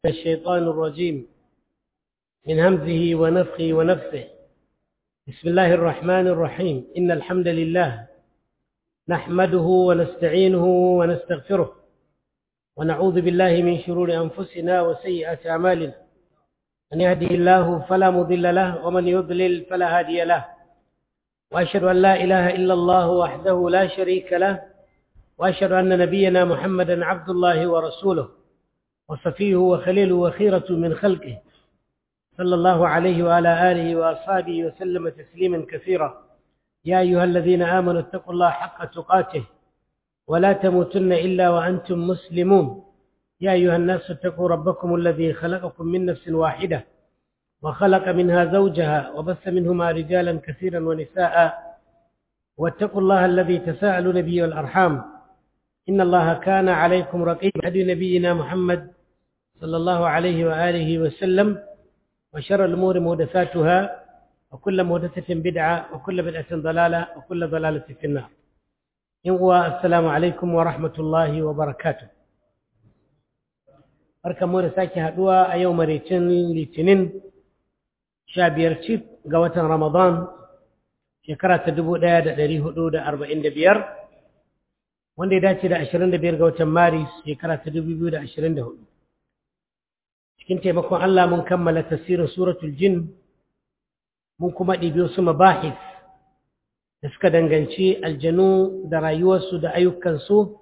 الشيطان الرجيم من همزه ونفخه ونفثه بسم الله الرحمن الرحيم إن الحمد لله نحمده ونستعينه ونستغفره ونعوذ بالله من شرور أنفسنا وسيئات أعمالنا من يهده الله فلا مضل له ومن يضلل فلا هادي له وأشهد أن لا إله إلا الله وحده لا شريك له وأشهد أن نبينا محمدا عبد الله ورسوله وصفيه وخليله وخيرة من خلقه صلى الله عليه وعلى آله وأصحابه وسلم تسليما كثيرا يا أيها الذين آمنوا اتقوا الله حق تقاته ولا تموتن إلا وأنتم مسلمون يا أيها الناس اتقوا ربكم الذي خلقكم من نفس واحدة وخلق منها زوجها وبث منهما رجالا كثيرا ونساء واتقوا الله الذي تساءلون به والأرحام إن الله كان عليكم رقيبا هدي نبينا محمد صلى الله عليه وآله وسلم وشر الأمور مهدثاتها وكل مهدثة بدعة وكل بدعة ضلالة وكل ضلالة في النار ينقوى السلام عليكم ورحمة الله وبركاته barkan mu da sake haduwa a yau maraicin litinin sha biyar cif ga watan ramadan shekara ta dubu ɗaya da ɗari hudu da arba'in da biyar wanda ya dace da ashirin da biyar ga watan maris shekara ta dubu biyu da ashirin da hudu cikin taimakon allah mun kammala tasirin suratul jin mun kuma ɗibi wasu mabahis da suka danganci aljanu da rayuwarsu da ayyukansu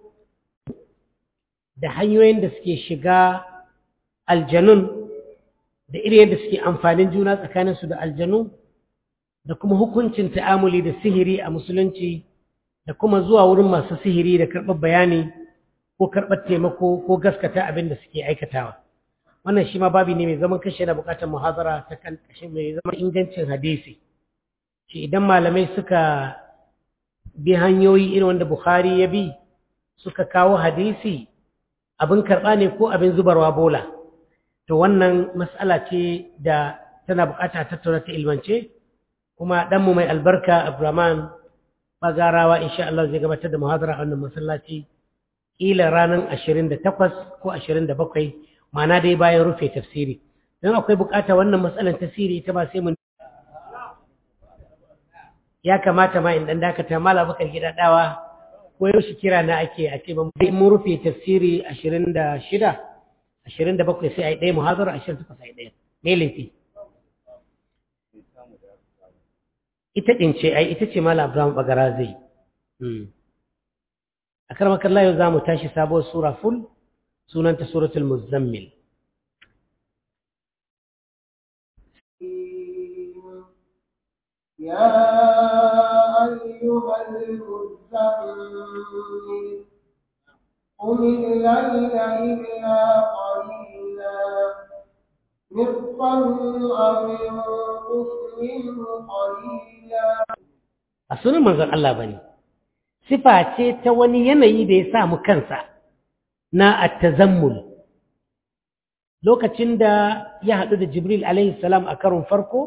da hanyoyin da suke shiga aljanun da irin yadda suke amfanin juna tsakaninsu da aljanu da kuma hukuncin ta'amuli da sihiri a musulunci da kuma zuwa wurin masu sihiri da karɓar bayani ko karɓar taimako ko gaskata abin da suke aikatawa wannan shi ma babi ne mai zaman kashe na bukatar muhazara ta kan kashe mai zaman ingancin hadisi shi idan malamai suka bi hanyoyi irin wanda bukhari ya bi suka kawo hadisi abin karɓa ne ko abin zubarwa bola to wannan matsala ce da tana bukata tattauna ta ilmance kuma ɗanmu mai albarka abdurrahman bagarawa insha Allah zai gabatar da muhadara a wannan masallaci ƙila ranar ashirin da takwas ko ashirin da bakwai ma'ana dai bayan rufe tafsiri don akwai bukata wannan matsalar tafsiri ta ba sai mun ya kamata ma in ɗan dakata mala bakar gida ɗawa ko yaushe kira na ake a ce mun rufe tafsiri ashirin da shida ashirin da bakwai sai a yi ɗaya muhazara ashirin takwas a yi ɗaya me laifi ita ɗin ce ai ita ce mala abraham bagara zai a karmakar layo za mu tashi sabuwar sura ful sunanta suratul muzammil يا أيها المزمل قم الليل إلا قليلا نصفا أو انقص منه قليلا a sunan manzon Allah bane sifa ce ta wani yanayi da ya samu kansa na at-tazammul lokacin da ya haɗu da Jibril alaihi salam a karon farko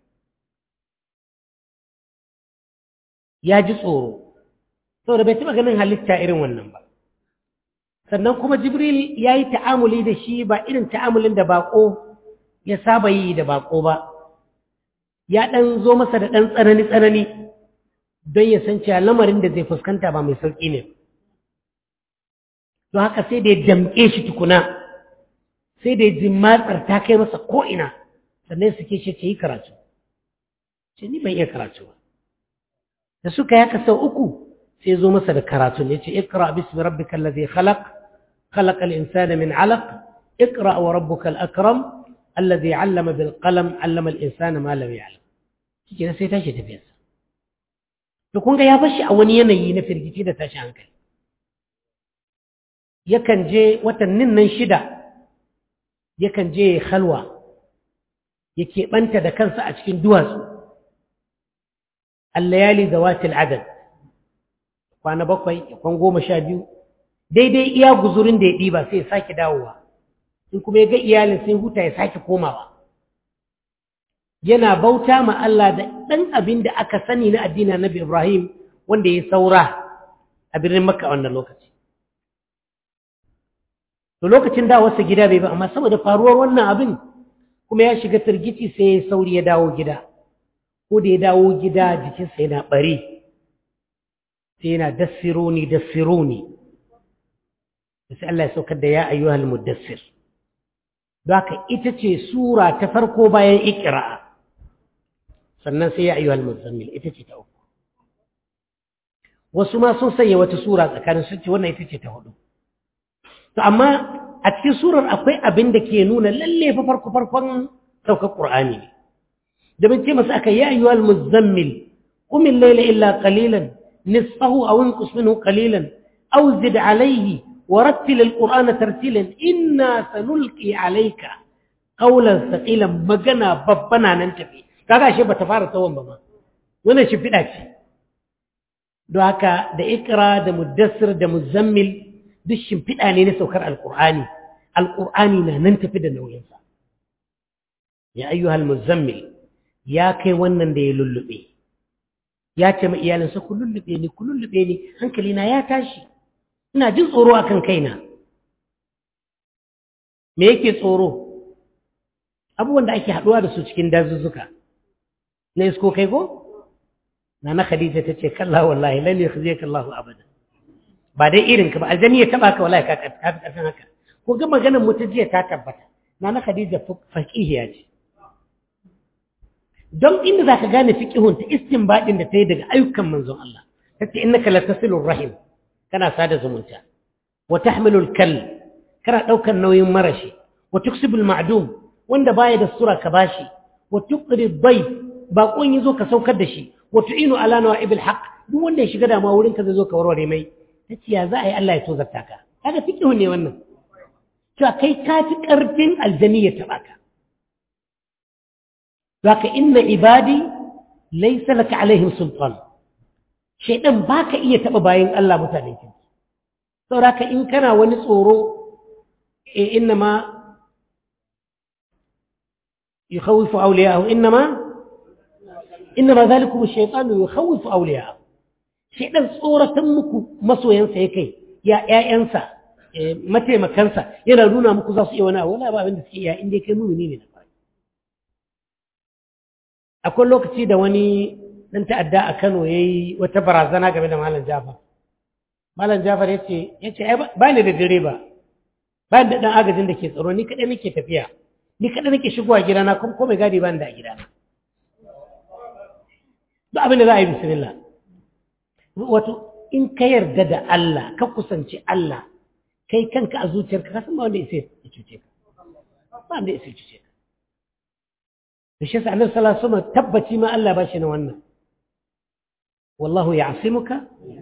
ya ji tsoro saboda bai taɓa ganin halitta irin wannan ba sannan kuma jibril ya yi ta'amuli da shi ba irin ta'amulin da baƙo ya saba yi da baƙo ba ya ɗan zo masa da ɗan tsanani-tsanani don ya san cewa lamarin da zai fuskanta ba mai sauƙi ne don haka sai da ya damƙe shi tukuna sai da ya ji matsar ta kai masa ko'ina sannan suke ce ce yi karatu ce ni ban iya karatu ba da suka yaka sau uku sai zo masa da karatun ya ce ikra bismi rabbika allazi khalaq khalaqa al-insana min 'alaq ikra wa rabbuka al-akram allazi 'allama bil qalam 'allama al-insana ma lam ya'lam shike sai tashi tafiya to kun ga ya bashi a wani yanayi na firgici da tashi hankali yakan je watannin nan shida yakan je khalwa yake banta da kansa a cikin duwatsu الليالي ذوات العدد kwana bakwai kwan goma sha biyu daidai iya guzurin da ya ɗiba sai ya sake dawowa in kuma ya ga iyalin sai huta ya sake komawa yana bauta ma Allah da ɗan abin da aka sani na addinin Nabi Ibrahim wanda ya saura a birnin Makka wannan lokaci to lokacin dawarsa gida bai ba amma saboda faruwar wannan abin kuma ya shiga firgici sai ya sauri ya dawo gida ko da ya dawo gida jikinsa yana bari sai yana dassironi dassironi sai Allah ya saukar da ya ayyuhal muddassir don haka ita ce sura ta farko bayan ikira'a sannan sai ya ayyuhal muzammil ita ce ta uku wasu ma sun sanya wata sura tsakanin sun ce wannan ita ce ta hudu to amma a cikin surar akwai abin da ke nuna lalle fa farko farkon saukar qur'ani ne da bin ce masa aka ya ayyuhal muzammil qum al-layla illa qalilan nisfahu aw inqus minhu qalilan aw zid alayhi ورتل القرآن ترتيلا إنا سنلقي عليك قولا ثقيلا مجنا ببنا ننتفي kaga shi bata fara tsawon ba ma wannan shi fida ce don haka da ikra da muddassir da muzammil duk shimfiɗa ne na saukar alƙur'ani alƙur'ani na nan tafi da nauyinsa ya ayyuhal muzammil ya kai wannan da ya lullube ya ce ma iyalinsa ku lullube ni ku lullube ni hankalina ya tashi ina jin tsoro akan kaina me yake tsoro abubuwan da ake haɗuwa da su cikin dazuzzuka na isko kai ko na na khadija ta ce kalla wallahi lan yakhzika Allahu abada ba dai irin ka ba aljani ya taba ka wallahi ka ka kasan haka ko ga maganar mutu jiya ta tabbata na na khadija faqihiya ce don inda zaka gane fiqihun ta istinbadin da ta yi daga ayyukan manzon Allah tace innaka latasilur rahim kana sada zumunta wa tahmilul kal kana daukan nauyin marashi wa tuksibul ma'dum wanda baya da sura ka bashi wa tuqri dayf baƙon yazo ka saukar da shi wa tu'inu ala nawa'ibil haqq duk wanda ya shiga damuwa wurin ka zai zo ka warware mai tace ya za a yi Allah ya tozarta ka kaga fiqhu ne wannan cewa kai ka fi karfin aljani ya taba ka zaka inna ibadi laysa laka alaihim sultan shaydan baka iya taba bayin Allah mutanen ki saboda in kana wani tsoro eh inna ma يخوف أولياءه إنما إنما ذلكم الشيطان يخوف أولياءه شيطان صورة مكو مسو ينسى يكي يا يا ينسى متى ما كنسى يلا نونا مكو زاس يوانا ولا با بند سكي يا إندي كنو نيني نفاي أقول لك تيدا واني dan ta'adda a Kano yayi wata barazana game da Malam Jafar Malam Jafar yace yace ai ba ni da direba ba da dan agajin da ke tsaro ni kadai nake tafiya ni kada nake shigowa gidana kuma ko mai gadi ban da a gidana duk abin da za a yi bismillah wato in ka yarda da Allah ka kusanci Allah kai kanka a zuciyarka ka san ba wanda ya cuce ka ba wanda ya cuce ka da shi sa'anar sallallahu alaihi tabbaci ma Allah ba shi na wannan wallahu ya'simuka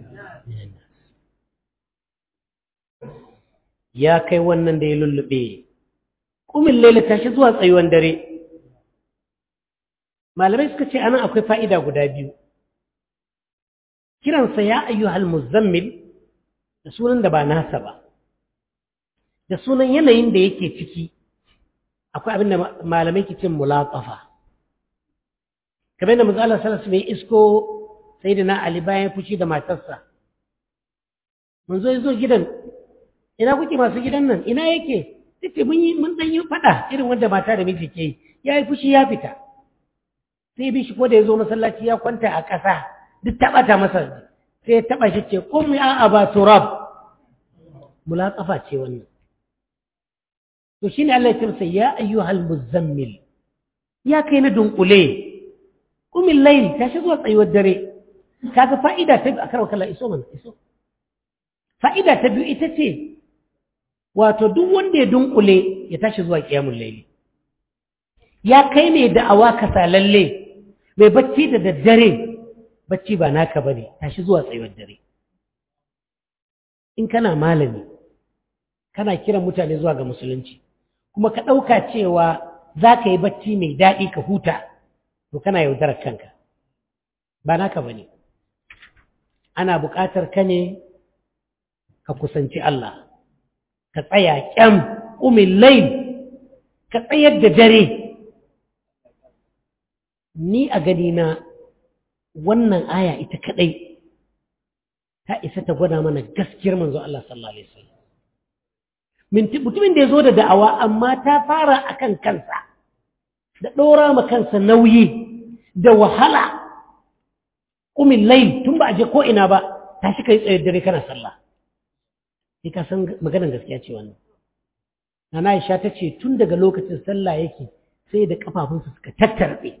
ya kai wannan da ya lullube kumin laila tashi zuwa tsayuwan dare malamai suka ce anan akwai fa'ida guda biyu kiransa ya ayyuhal muzammil da sunan da ba nasa ba da sunan yanayin da yake ciki akwai abin da malamai ke cin mulatsafa kamar da manzo Allah sallallahu alaihi isko sayyidina Ali bayan fushi da matarsa mun zo zo gidan ina kuke masu gidan nan ina yake tace mun yi mun dan yi fada irin wanda mata da miji ke ya yi fushi ya fita sai bi shi ko da ya zo masallaci ya kwanta a ƙasa duk ta bata masa sai ya taba shi ce qum ya aba turab mulatsafa ce wannan to shine Allah ya ce masa ya ayyuhal muzammil ya kai na dunkule qumil layl tashi zuwa tsayuwar dare kaga fa'ida ta biyu akarwa kallon iso mana iso fa'ida ta biyu ita ce wato duk wanda ya dunkule ya tashi zuwa kiyamun laili ya kai ne da'awa ka lalle mai bacci da daddare bacci ba naka bane tashi zuwa tsayuwar dare in kana malami kana kiran mutane zuwa ga musulunci kuma ka ɗauka cewa za ka yi bacci mai daɗi ka huta to kana yaudarar kanka ba naka bane ana buƙatar ka ne ka kusanci Allah ka tsaya ƙyam ƙumin lail ka tsayar da dare ni a gani na wannan aya ita kaɗai ta isa ta gwada mana gaskiyar manzo Allah sallallahu alaihi wasallam mutumin da ya zo da da'awa amma ta fara akan kansa da ɗora ma kansa nauyi da wahala ƙumin lai tun ba a je ko'ina ba ta shi ka yi tsayar dare kana sallah sai ka san maganar gaskiya ce wannan Nana Aisha ta ce tun daga lokacin sallah yake sai da kafafunsa suka tattarbe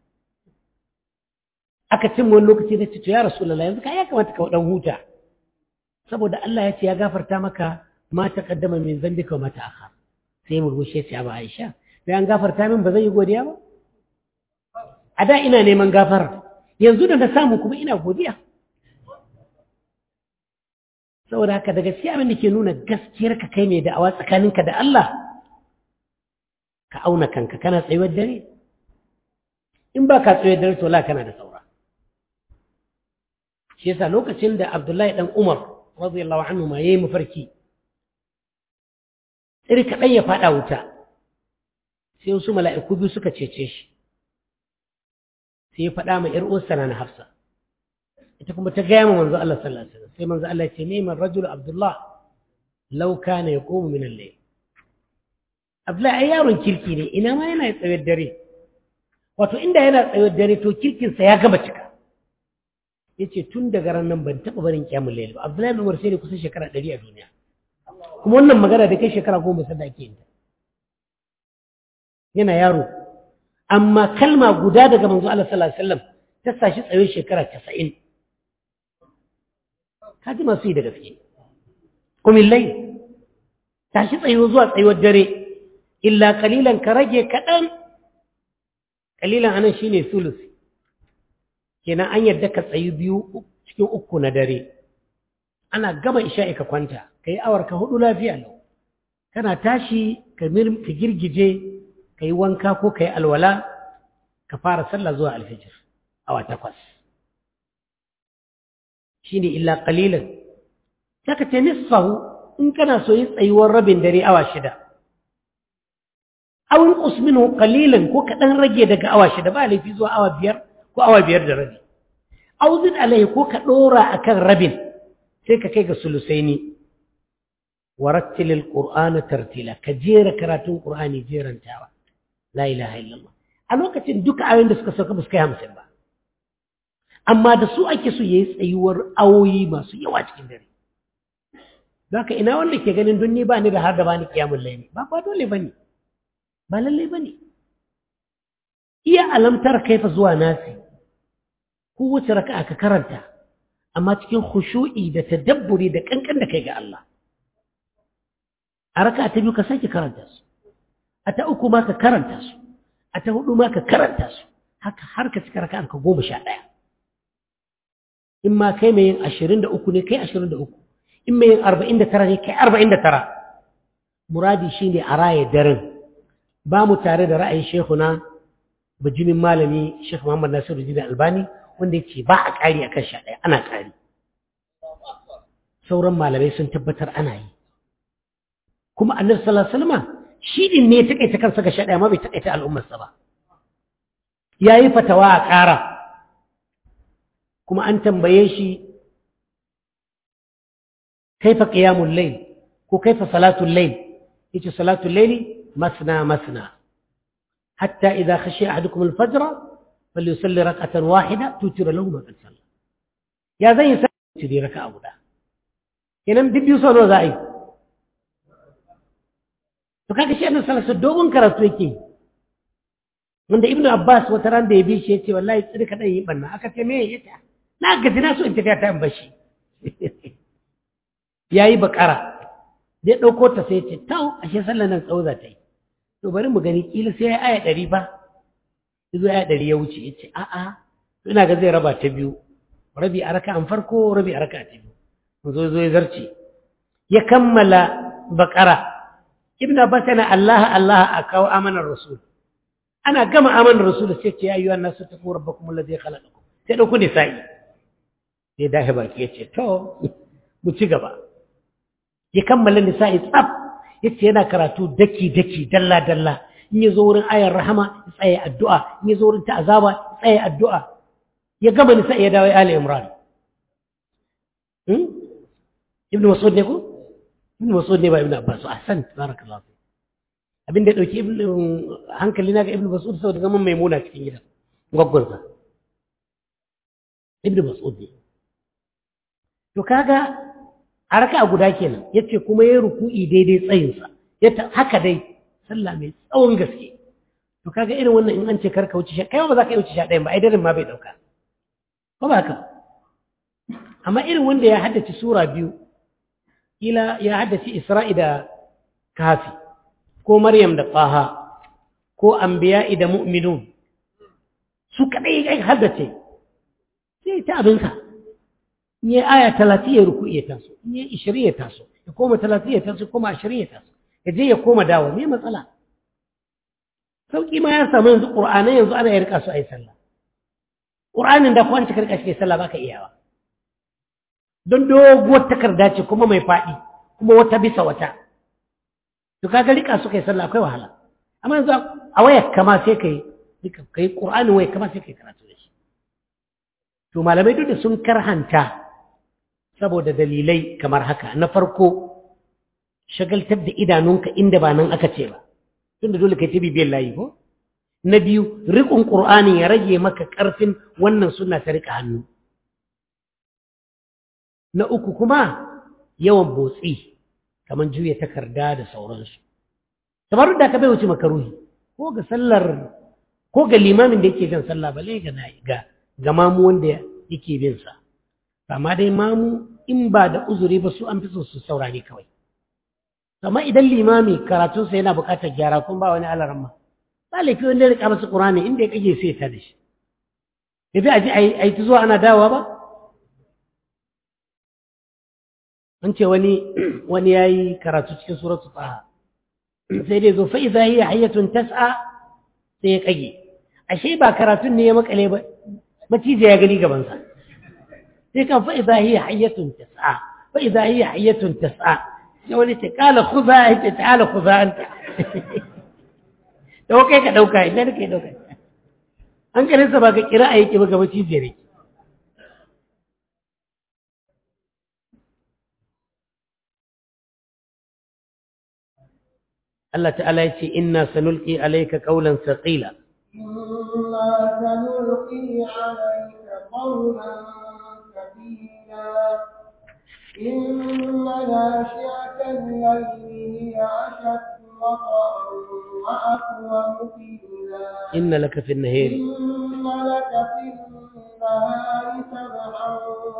aka cin wani lokaci da ce to ya rasulullah yanzu ka ya kamata ka dan huta saboda Allah ya ce ya gafarta maka ma taqaddama min zambika wa ma ta'akhkhar sai murmushi ya ce ba Aisha sai an gafarta min ba zan yi godiya ba a da ina neman gafara yanzu da na samu kuma ina godiya saboda haka da gaskiya abin da ke nuna gaskiyar ka kai mai da'awa tsakaninka da Allah ka auna kanka kana tsayuwar dare in ba ka tsayuwar dare to la kana da saura shi yasa lokacin da Abdullahi dan Umar radiyallahu anhu ma yayi mafarki tsiri kaɗan ya faɗa wuta sai wasu mala'iku biyu suka cece shi sai ya faɗa ma ‘yar uwarsa na Hafsa ita kuma ta gaya ma manzo Allah sallallahu alaihi wasallam sai manzo Allah ya ce neman rajul Abdullah law kana yaqumu min al-layl Abdullah ai yaron kirki ne ina ma yana tsayar dare wato inda yana tsayar dare to kirkin sa ya gama cika yace tun daga ran nan ban taba barin kiyamul layl ba Abdullah bin Umar sai kusan shekara 100 a duniya kuma wannan magana da kai shekara goma sai da ake yin ta yana yaro amma kalma guda daga manzo Allah sallallahu alaihi wasallam ta sashi tsaye shekara 90 kaji masu yi da gaske kumin lai tashi tsayo zuwa tsayuwar dare illa kalilan ka rage kaɗan kalilan anan shine sulus kenan an yadda ka tsayi biyu cikin uku na dare ana gama isha'i ka kwanta ka yi awar ka hudu lafiya lau kana tashi ka girgije ka yi wanka ko ka yi alwala ka fara sallah zuwa alfijir awa takwas shi ne illa ƙalilan saka ce nisfahu in kana so yi tsayuwar rabin dare awa shida awin usminu ƙalilan ko kaɗan rage daga awa shida ba laifi zuwa awa biyar ko awa biyar da rabi auzin alaihi ko ka ɗora a kan rabin sai ka kai ga sulusaini warattilil qur'ana tartila ka jera karatun qur'ani jerantawa la ilaha illallah a lokacin duka ayoyin da suka sauka ba su kai hamsin ba amma da su ake so yayi tsayuwar awoyi masu yawa cikin dare Zaka ina wanda ke ganin don ni ba ni da har da bani kiyamul layli ba ba dole bane ba lalle bane iya alamtar kaifa zuwa nasi ko wace raka'a ka karanta amma cikin khushu'i da tadabburi da kankan da kai ga Allah a raka'a ta biyu ka sake karanta su a ta uku ma ka karanta su a ta hudu ma ka karanta su haka har ka cika raka'ar ka goma sha ɗaya in ma kai mai yin ashirin da uku ne kai ashirin da uku in mai yin arba'in da tara ne kai arba'in da tara muradi shi ne a raye daren ba mu tare da ra'ayin shehuna bijimin malami shekh muhammad nasiru jini albani wanda yake ba a ƙari a kan sha ɗaya ana ƙari sauran malamai sun tabbatar ana yi kuma annabi sallallahu alaihi wasallam shi din ne ya takaita kansa ga sha ɗaya ma bai takaita al'ummarsa ba yayi fatawa a ƙara kuma an tambaye shi kaifa qiyamul layl ko kaifa salatul layl yace salatul layli masna masna hatta idha khashiya ahadukum al-fajr falyusalli rak'atan wahida tutira lahu ma qad salla ya zan yi sai raka'a guda kenan bibbiyu sau nawa za a yi to kaga shi annabi sallallahu alaihi dogon karatu yake wanda ibnu abbas wata ran da ya bi shi yace wallahi tsiri ka dan yi banna aka ce me yace na gaji na so in tafiya ta in bashi yayi bakara zai dauko ta sai yace tau ashe sallar nan tsawo za ta yi to bari mu gani kila sai aya ɗari ba yazo aya ɗari ya wuce yace a a ina ga zai raba ta biyu rabi a raka'an farko rabi a raka'a ta biyu mun zo zo ya zarce ya kammala bakara ibn abbas yana Allah Allah a kawo amanar rasul ana gama amanar rasul sai ce ya ayyuhan nasu taqu rabbakum alladhi khalaqakum sai dauko ne sai sai dahi baki yace to mu ci gaba ya kammala nisa'i tsaf yace yana karatu daki daki dalla dalla in ya zo wurin ayar rahama ya tsaya addu'a in ya zo wurin ta azaba ya tsaya addu'a ya gama nisa'i ya dawo ali imran ibn mas'ud ne ko ibn mas'ud ne ba ibn abbas ahsan barakallahu fi abin da dauki ibn hankali na ga ibn mas'ud saboda zaman maimuna cikin gidan gwaggwansa ibn mas'ud ne to kaga a raka guda kenan yace kuma yayi ruku'i daidai tsayinsa yace haka dai sallah mai tsawon gaske to kaga irin wannan in an ce karka wuce sha kai ba za ka yi wuce sha ɗayan ba ai daren ma bai dauka ko ba haka amma irin wanda ya haddace sura biyu kila ya haddace isra'i da kafi ko maryam da qaha ko anbiya'i da mu'minun su kadai ya haddace sai ta abinsa in yi aya talatin ya ruku ya taso in yi ishirin ya taso ya koma talatin ya taso koma ashirin ya taso ya je ya koma dawo me matsala sauƙi ma ya samu yanzu ƙur'anai yanzu ana ya rika su a yi sallah ƙur'anin da kwanci karka shi sallah baka iyawa don doguwar takarda ce kuma mai faɗi kuma wata bisa wata to kaga rika su kai sallah akwai wahala amma yanzu a wayar kama sai kai kai ƙur'anin wayar kama sai kai karatu da shi to malamai duk da sun karhanta saboda dalilai kamar haka na farko shagaltar da idanunka inda ba nan aka ce ba tunda dole kai ta bibiyar layi ko na biyu riƙon ƙur'ani ya rage maka ƙarfin wannan suna ta riƙa hannu na uku kuma yawan botsi kamar juya takarda da sauransu kamar da ka bai wuce makaruhi ko ga sallar ko ga limamin da yake jan sallah bale ga ga ga mamu wanda yake bin sa amma dai mamu in ba da uzuri ba su an fi so su saurare kawai amma idan limami karatunsa yana buƙatar gyara kun ba wani alaramma ba laifi wanda ya rika masa ƙurani inda ya kage sai ta da shi yafi a ji a yi ta zuwa ana dawowa ba an ce wani wani ya yi karatu cikin suratu tsaha sai dai zo fa'iza hiya hayyatun tas'a sai ya kage ashe ba karatun ne ya makale ba macije ya gani gabansa sai kan fa'iza hiya hayyatun tas'a fa'iza hiya hayyatun tas'a sai wani ce kala kuza ya ce ta'ala kuza anta da kai ka dauka idan kai dauka an karinsa ba ka kira a yake ba gaba cijiyar yake Allah ta'ala ya ce inna sanulqi alayka qawlan thaqila إنا سنلقي عليك قولا ثقيلا إن ناشئة الليل هي أشد وطئا وأقوم قيلا inna laka fi an-nahari إن لك في النهار سبحا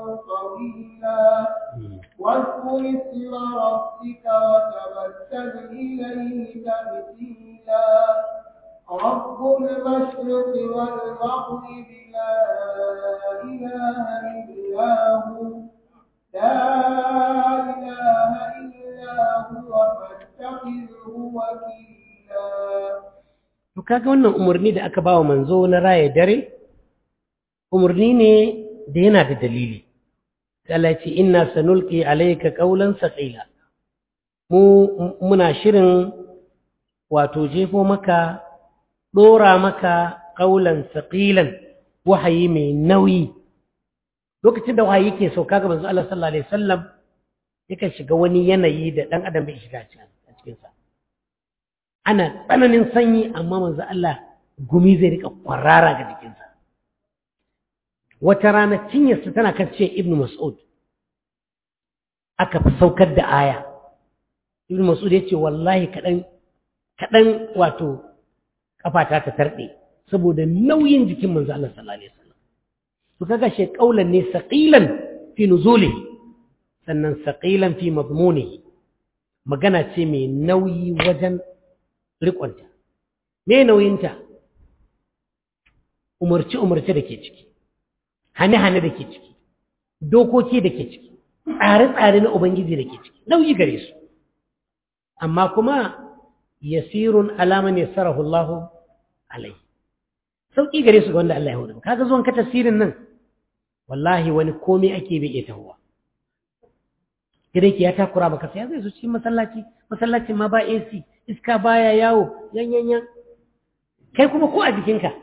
طويلا واذكر اسم ربك وتبتل إليه تبتيلا رب المشرق والمغرب لا إله إلا هو لا إله إلا هو فاتخذه وكيلا to kaga wannan umarni da aka bawa manzo na raye dare umarni ne da yana da dalili sai Allah ya ce inna sanulqi alayka qawlan thaqila mu muna shirin wato jefo maka dora maka qawlan thaqilan wahayi mai nauyi lokacin da wahayi yake sauka ga manzo Allah sallallahu alaihi wasallam yakan shiga wani yanayi da dan adam bai shiga a cikin sa ana tsananin sanyi amma manzo Allah gumi zai rika kwarara ga jikinsa wata rana cinyarsa tana kan ce ibnu mas'ud aka fi saukar da aya ibnu mas'ud ya ce wallahi kaɗan kaɗan wato kafata ta tarɗe saboda nauyin jikin manzo Allah sallallahu alaihi wasallam to kaga shi kaulan ne saqilan fi nuzulihi sannan saqilan fi madmunihi magana ce mai nauyi wajen riƙonta me nauyinta umarci-umarci da ke ciki hane-hane da ke ciki dokoki da ke ciki tsare-tsare na ubangiji da ke ciki nauyi gare su amma kuma yasirun alaman ya sarahu Allahu alai sauƙi gare su ga wanda Allah ya hudu kaga zuwan ka tasirin nan wallahi wani komai ake bai iya tahowa ki ya takura maka sai zai zo cikin masallaci masallacin ma ba AC iska baya yawo yan yan yan kai kuma ko a jikinka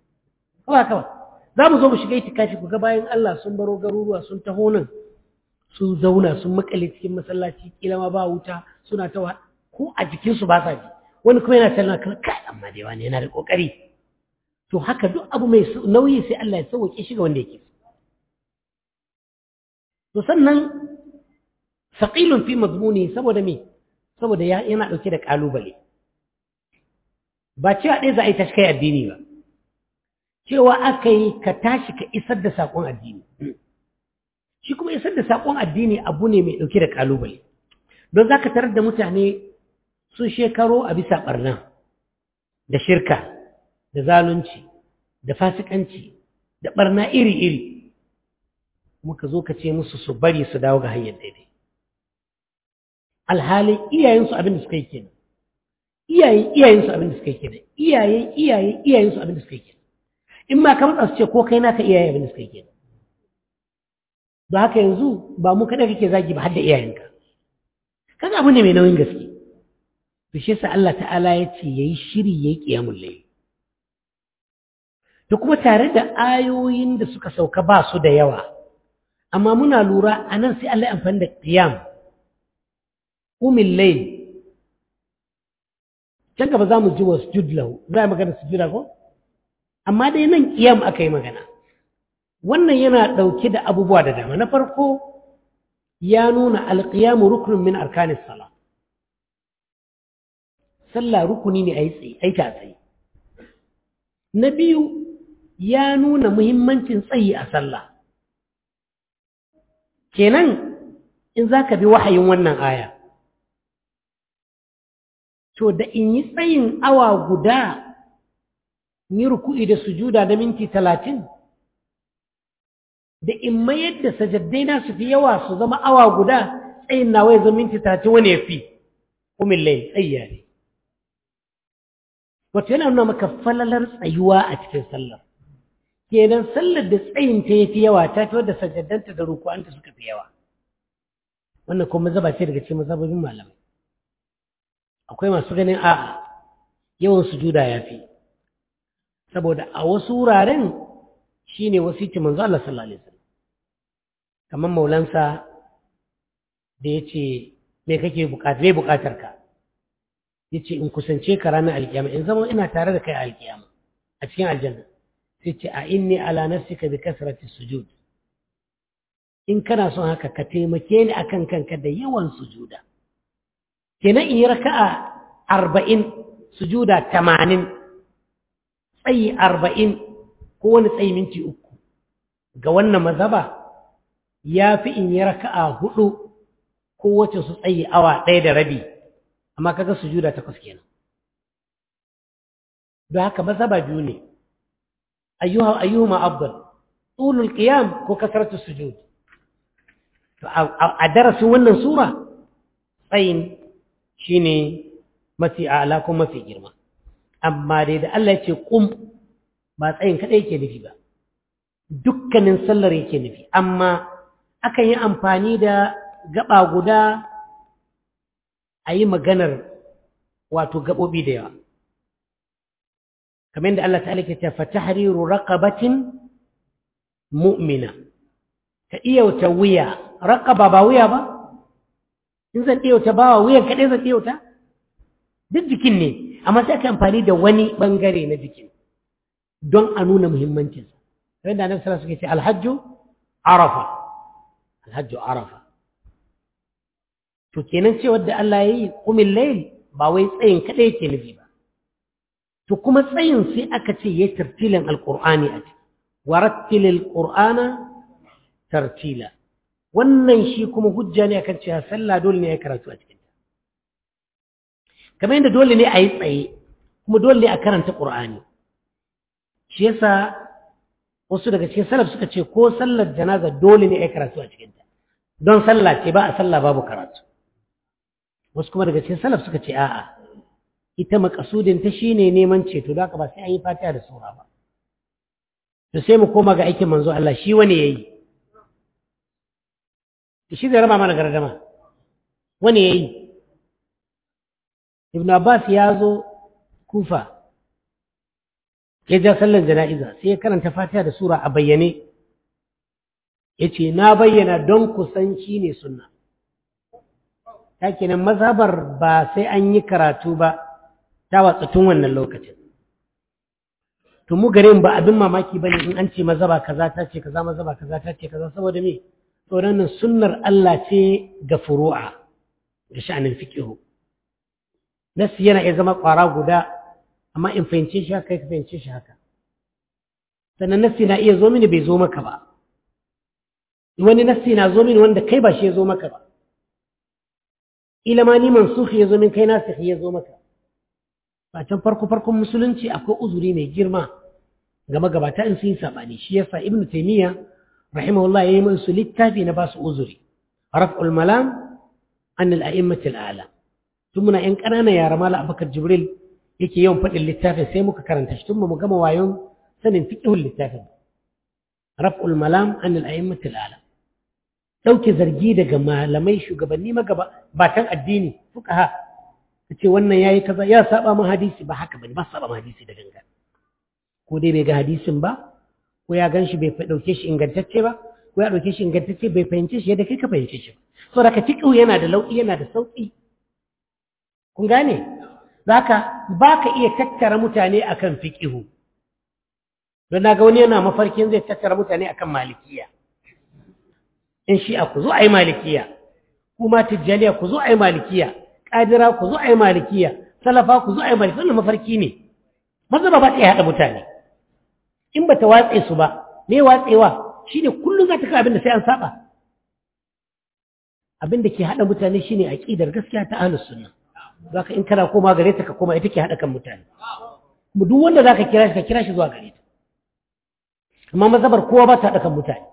kawai kawai za mu zo mu shiga itikafi ku ga bayan Allah sun baro garuruwa sun taho nan sun zauna sun makale cikin masallaci kila ma ba wuta suna ta ko a jikinsu ba sa ji wani kuma yana tana kan kai amma dai wani yana da kokari to haka duk abu mai nauyi sai Allah ya sauke shi ga wanda yake to sannan saqilun fi mazmuni saboda me saboda yana dauke da kalubale ba cewa ɗaya za a yi tashi kai addini ba cewa aka yi ka tashi ka isar da saƙon addini shi kuma isar da saƙon addini abu ne mai ɗauke da ƙalubale don za ka tarar da mutane sun shekaro a bisa ɓarna da shirka da zalunci da fasikanci da ɓarna iri-iri muka zo ka ce musu su bari su dawo ga hanyar daidai alhalin iyayensu abin da suka yi kenan iyayen iyayensu abin da suka yi kenan iyayen iyayen iyayensu abin da suka yi kenan in ma ka matsa su ce ko kai naka iyaye abin da suka yi kenan don haka yanzu ba mu kada kake zagi ba har da iyayenka kaga abu ne mai nauyin gaske to shi yasa Allah ta'ala ya ce yayi shiri yayi qiyamul layl to kuma tare da ayoyin da suka sauka ba su da yawa amma muna lura anan sai Allah ya amfani da qiyam umil layl can gaba za mu ji wasu lahu za a magana sujuda ko amma dai nan qiyam aka yi magana wannan yana ɗauke da abubuwa da dama na farko ya nuna alƙiyamu rukunin min arkanis sala sallah rukuni ne a yi ta tsaye na biyu ya nuna muhimmancin tsayi a sallah kenan in za ka bi wahayin wannan aya to da in yi tsayin awa guda yi ruku'i da sujuda da minti talatin da in mayar da sajaddai na su fi yawa su zama awa guda tsayin nawa ya zama minti talatin wani ya fi umin lai tsayya ne wato yana nuna maka falalar tsayuwa a cikin sallar kenan sallar da tsayin ta ya fi yawa ta fi wadda sajaddanta da ruku'anta suka fi yawa wannan kuma zaba ce daga cikin mazhabobin malamai akwai masu ganin a'a yawan sujuda ya fi saboda a wasu wuraren shine wasiti manzo Allah sallallahu alaihi wasallam kamar maulansa da yace me kake bukata me bukatar ka yace in kusance ka ranar alkiyama in zama ina tare da kai a alkiyama a cikin aljanna sai ce a inni ala nafsika bi kasrati sujud in kana son haka ka taimake ni akan kanka da yawan sujuda kenan in yi raka'a arba'in sujuda tamanin tsayi arba'in ko wani tsayi minti uku ga wannan mazaba ya fi in yi raka'a hudu ko wacce su tsayi awa ɗaya da rabi amma kaga sujuda takwas kenan don haka mazaba biyu ne ayyuha ayyuhuma afdal tulul qiyam ko kasratu sujud to a darasin wannan sura tsayin shine mafi a'la ko mafi girma amma dai da Allah ya ce kum ba tsayin kaɗai yake nufi ba dukkanin sallar yake nufi amma akan yi amfani da gaba guda a yi maganar wato gaɓoɓi da yawa kamar yadda Allah ta'ala ke ce fatahriru raqabatin mu'mina ka iyauta wuya raqaba ba wuya ba in zan iyauta bawa wuyan kaɗai zan iyauta duk jikin ne amma sai aka amfani da wani bangare na jikin don a nuna muhimmancinsa sai da annabi sallallahu alaihi wasallam ce alhajju arafa alhajju arafa to kenan cewa da Allah yayi qumil layl ba wai tsayin kadai yake nufi ba to kuma tsayin sai aka ce yayi tartilan alqur'ani a ciki warattilil qur'ana tartila wannan shi kuma hujja ne akan cewa sallah dole ne ya karatu a cikin kamar yadda dole ne a yi tsaye kuma dole ne a karanta ƙur'ani shi yasa wasu daga cikin salaf suka ce ko sallar janaza dole ne a yi karatu a cikinta don sallah ce ba a sallah babu karatu wasu kuma daga cikin salaf suka ce a'a ita makasudin ta shine neman ceto da haka ba sai an yi fatiha da sura ba to sai mu koma ga aikin manzo Allah shi wani yayi shi zai raba mana gardama wani yayi ibn abbas ya zo kufa ya ja sallar jana'iza sai ya karanta fatiha da sura a bayyane yace na bayyana don kusan shi ne sunna ta kenan mazhabar ba sai an yi karatu ba ta watsa tun wannan lokacin to mu garin ba abin mamaki bane in an ce mazhaba kaza ta ce kaza mazhaba kaza ta ce kaza saboda me tsoron nan sunnar Allah ce ga furu'a da sha'anin fiqh nasi yana iya zama ƙwara guda amma in fahimce shi haka ka fahimce shi haka sannan nasi na iya zo mini bai zo maka ba wani nasi na zo mini wanda kai ba shi ya zo maka ba ila ma ni mansukhi ya zo min kai nasikhi ya zo maka ba can farko farkon musulunci akwai uzuri mai girma ga magabata in sun yi sabani shi yasa ibn taymiya rahimahullah yayi musu littafi na basu uzuri raf'ul malam an al-a'immati al-a'la tun muna yan ƙanana yara mala abakar jibril yake yawan faɗin littafin sai muka karanta shi tun mu gama wayon sanin fiqhul littafin raf'ul malam an al-a'immati al-a'la ɗauke zargi daga malamai shugabanni magaba batan addini fuqaha kace wannan yayi kaza ya saba mu hadisi ba haka bane ba saba mu hadisi da ganga ko dai bai ga hadisin ba ko ya ganshi bai dauke shi ingantacce ba ko ya dauke shi ingantacce bai fahimce shi yadda kai ka fahimce shi so da ka fiqhu yana da lauki yana da sauki kun gane zaka baka iya tattara mutane akan fiqhu don naga wani yana mafarkin zai tattara mutane akan malikiya in shi'a ku zo a yi malikiya kuma tijjaniya ku zo a yi malikiya ƙadira ku zo a yi malikiya salafa ku zo a yi malikiya wannan mafarki ne maza ba ba ta haɗa mutane in ba ta watse su ba me watsewa shi ne kullum za ta kai abin da sai an saba abin da ke haɗa mutane shi ne aƙidar gaskiya ta ahlus sunna za ka in kana koma gare ta ka koma ita ke haɗa kan mutane kuma duk wanda za ka kira shi ka kira shi zuwa gare ta amma mazabar kowa ba ta haɗa kan mutane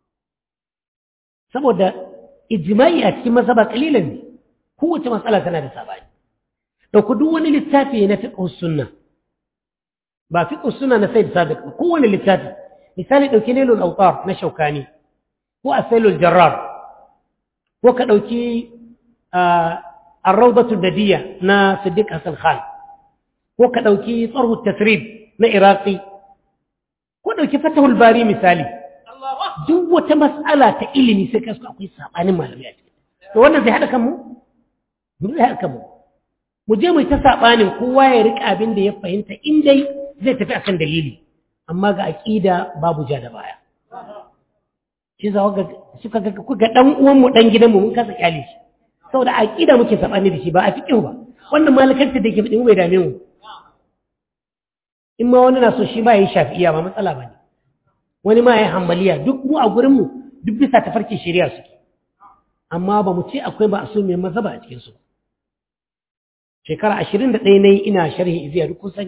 saboda ijma'i a cikin mazhaba kalilan ne kowace matsala tana da sabani dauko duk wani littafi na fiqh sunna ba fiqh sunna na sayyid sabiq ba kowane littafi misali dauki nailul awtar na shaukani ko asailul jarrar ko ka dauki ar-rawdatu dadiyya na siddiq hasan khan ko ka dauki tsarhu tasrib na iraqi ko dauki fatahul bari misali duk wata mas'ala ta ilimi sai kasu akwai sabanin malamai a ciki to wannan zai haɗa kanmu mu zai haɗa kanmu mu je mu ta sabanin kowa ya rika abin da ya fahimta in dai zai tafi akan dalili amma ga aqida babu ja da baya shi za ga suka ga kuka dan uwan mu dan gidan mu mun kasa kyale shi saboda aqida muke sabani da shi ba a fiqh ba wannan malakanta da yake fadi mu bai dame mu in ma wani na so shi ba yi shafi'iya ba matsala bane wani ma ya hambaliya duk mu a gurinmu duk bisa tafarkin shari'a suke amma ba mu ce akwai ba a so mai mazaba a cikinsu shekara ashirin da ɗaya na yi ina sharhi iziya duk kun sani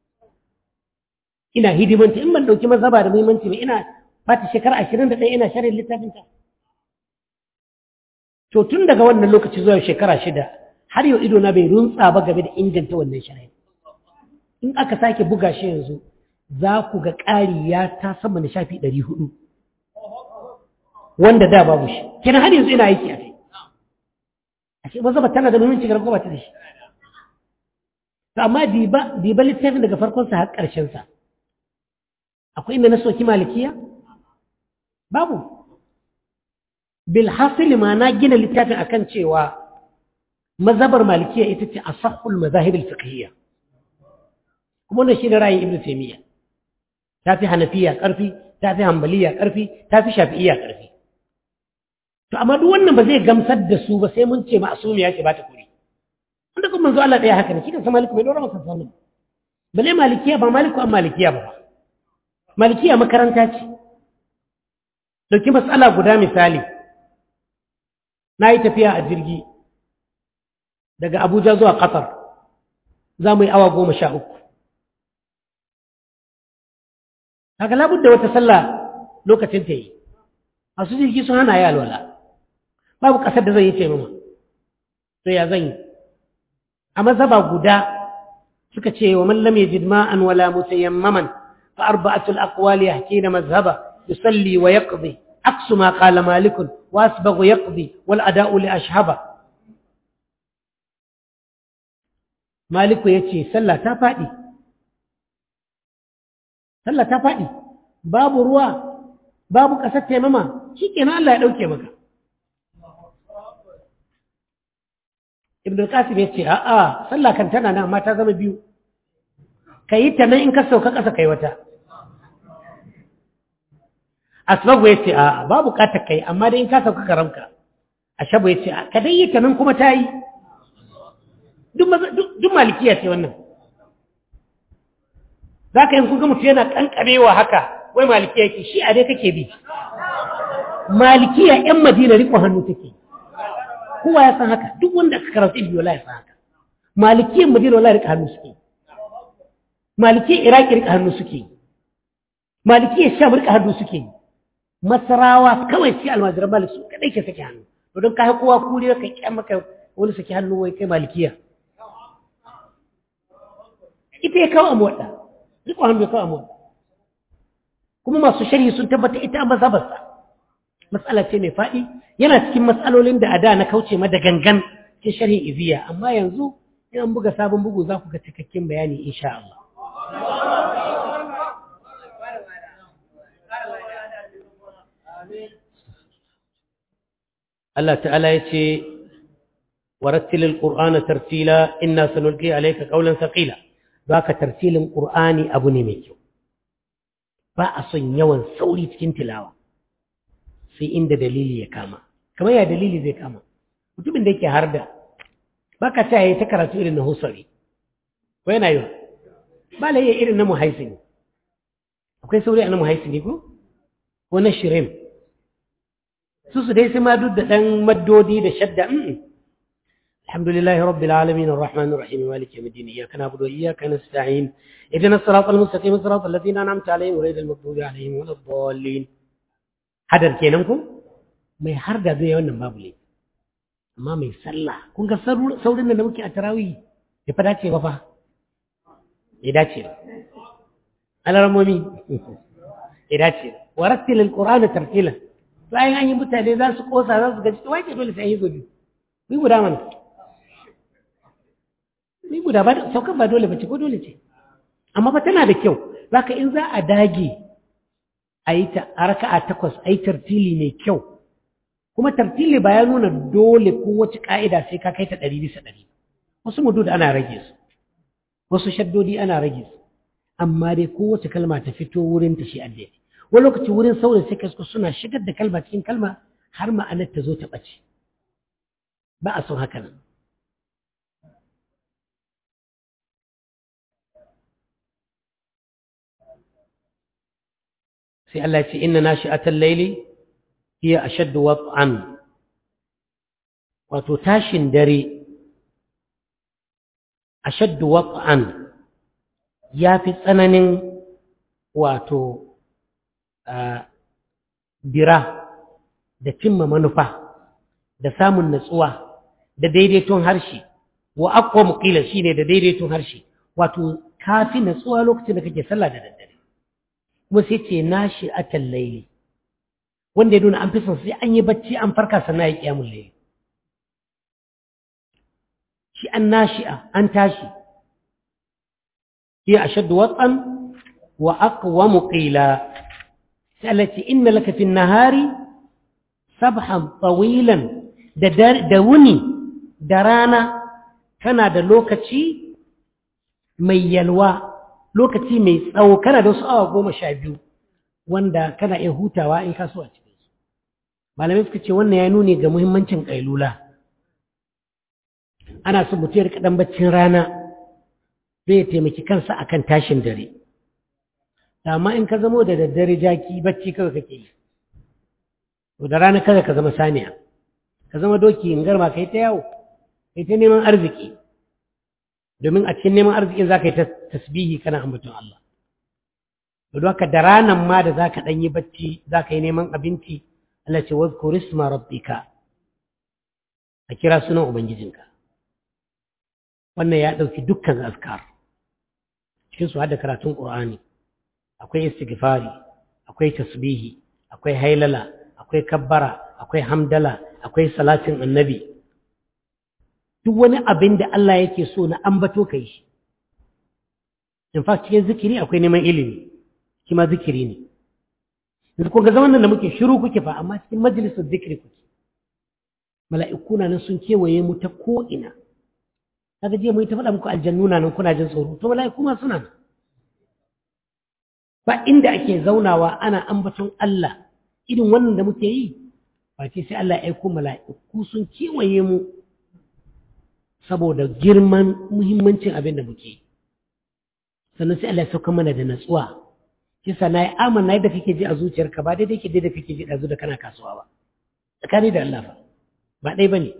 ina hidimanta in ban ɗauki mazaba da muhimmanci ba ina fata shekara ashirin da ɗaya ina sharhin littafinta to tun daga wannan lokaci zuwa shekara shida har yau ido na bai runtsa ba game da inganta wannan sharhin in aka sake buga shi yanzu za ku ga ƙari ya ta sama da shafi ɗari hudu wanda da babu shi kenan har yanzu ina aiki a kai a ce mazaba tana da muhimmanci ga ba ta da shi to amma diba diba littafin daga farkonsa har ƙarshensa akwai inda na soki malikiya babu bil hasili ma na gina littafin akan cewa mazhabar malikiya ita ce asahul mazahib al fiqhiyya kuma wannan shine ra'ayin ibnu taymiyyah ta fi hanafiya ƙarfi ta fi hambaliya ƙarfi ta fi shafi'iya ƙarfi to amma duk wannan ba zai gamsar da su ba sai mun ce ma'asumiya ce ba ta kuri wanda kuma manzo Allah ɗaya haka ne kidan sa maliku bai dora masa sallam bale malikiya ba maliku an malikiya ba malikiya makaranta ce dauki matsala guda misali na yi tafiya a jirgi daga Abuja zuwa Qatar za mu yi awa goma sha uku haka labudda wata sallah lokacin ta yi masu jirgi sun hana ya alwala babu ƙasar da zai yi ce mama to ya zan yi a mazhaba guda suka ce wa man lam yajid ma'an wala mutayammaman fa arba'atu al-aqwal yahkina mazhaba yusalli wa yaqdi aksu ma qala malik wa asbaghu yaqdi wal ada'u li ashhaba maliku yace sallah ta fadi sallah ta faɗi babu ruwa babu ƙasar taimama shi kenan Allah ya ɗauke maka ibn al-qasim ya ce a'a sallah kan tana nan amma ta zama biyu ka yi ta nan in ka sauka ƙasa kai wata asbagu ya ce a'a ba buƙatar kai amma dai in ka sauka karamka ashabu ya ce ka dai yi ta nan kuma ta yi duk malikiya ce wannan za ka yi kun ga mutu yana ƙanƙamewa haka wai malikiya yake shi a dai kake bi malikiya 'yan madina riƙon hannu take kowa ya san haka duk wanda aka karanta ilmi wala ya san haka malikiyan madina wala rika hannu suke malikiyan iraki rika hannu suke malikiyan sham rika hannu suke masarawa kawai sai almajiran malik su kadai ke sake hannu to don kai kowa kuri ka kyan maka wani sake hannu wai kai malikiya ita ya kawo amwada riko hannu ya kawo amwada kuma masu sharhi sun tabbata ita mazhabarsa matsala ce mai faɗi yana cikin matsalolin da a da na kauce ma da gangan ke sharhin iziya amma yanzu in an buga sabon bugu za ku ga cikakken bayani insha Allah Allah ta'ala ya ce warattilil qur'ana tartila inna sanulqi alayka qawlan thaqila baka tartilin qur'ani abu ne mai kyau ba a son yawan sauri cikin tilawa sai inda dalili ya kama kamar ya dalili zai kama mutumin da yake harda baka ta yayi ta karatu irin na husari ko yana yi ba la yayi irin na muhaisini akwai sauri a na muhaisini ko ko na shirim su su dai sai ma duk da dan maddodi da shadda الحمد لله رب العالمين الرحمن الرحيم مالك يوم الدين إياك نعبد وإياك نستعين اهدنا الصراط المستقيم صراط الذين أنعمت عليهم غير المغضوب عليهم ولا الضالين hadar kenan ku mai har da zai wannan babu ne amma mai sallah kun ga saurin da muke a tarawih ya fa dace ba fa ya dace ba alarmomi ya dace ba wa rattilil qur'ana tartila bayan an yi mutane za su kosa za su gaji to wai ke dole sai yi gobe ni guda mana ni guda ba saukan ba dole bace ko dole ce amma fa tana da kyau zaka in za a dage a yi ta a raka'a takwas a yi tartili mai kyau kuma tartili ba ya nuna dole ko wace ka'ida sai ka kai ta ɗari bisa ɗari wasu mudud ana rage su wasu shaddodi ana rage su amma dai kowace kalma ta fito wurin ta shi addai wani lokaci wurin saurin sai kasko suna shigar da kalma cikin kalma har ma'anar ta zo ta ɓace ba a son haka nan sai Allah ya ce inna nashi'atal layli hiya ashaddu wat'an wato tashin dare ashaddu wat'an yafi tsananin wato bira da cimma manufa da samun natsuwa da daidaiton harshe wa aqwa muqila shine da daidaiton harshe wato kafi natsuwa lokacin da kake sallah da daddare kuma sai ce nashi atal layli wanda ya nuna an fi son sai an yi bacci an farka sannan ya kiyamul layli shi an nashi'a an tashi hiya ashaddu wat'an wa aqwamu qila sai Allah ce inna laka fi nahari sabhan tawilan da da wuni da rana kana da lokaci mai yalwa lokaci mai tsawo kana da wasu awa goma sha biyu wanda kana iya hutawa in kaso a cikin su malamai suka ce wannan ya nuni ga muhimmancin kailula ana son mutum ya rika dan baccin rana zai taimaki kansa akan tashin dare amma in ka zamo da daddare jaki bacci kawai kake yi to da rana kada ka zama saniya ka zama doki in garma kai ta yawo kai ta neman arziki domin a cikin neman arzikin za ka yi tasbihi kana ambaton Allah to haka da ranan ma da za ka ɗan yi bacci za ka yi neman abinci Allah ce wazkur isma rabbika a kira sunan ubangijinka wannan ya ɗauki dukkan azkar cikin su da karatun qur'ani akwai istighfari akwai tasbihi akwai hailala akwai kabbara akwai hamdala akwai salatin annabi duk wani abin da Allah yake so na ambato kai shi in fact cikin zikiri akwai neman ilimi shi ma zikiri ne yanzu kun ga zaman nan da muke shiru kuke fa amma cikin majalisar zikiri kuke mala'iku na nan sun kewaye mu ta ko'ina kaga jiya mun ta faɗa muku aljannu na nan kuna jin tsoro to mala'iku ma suna nan ba inda ake zaunawa ana ambaton Allah irin wannan da muke yi ba ce sai Allah ya aiko mala'iku sun kewaye mu saboda girman muhimmancin abin da muke yi sannan sai Allah ya sauka mana da natsuwa kisa na yi amana yadda kake ji a zuciyarka ba daidai ke daidai kake ji ɗazu da kana kasuwa ba tsakani da Allah fa ba ɗai ba ne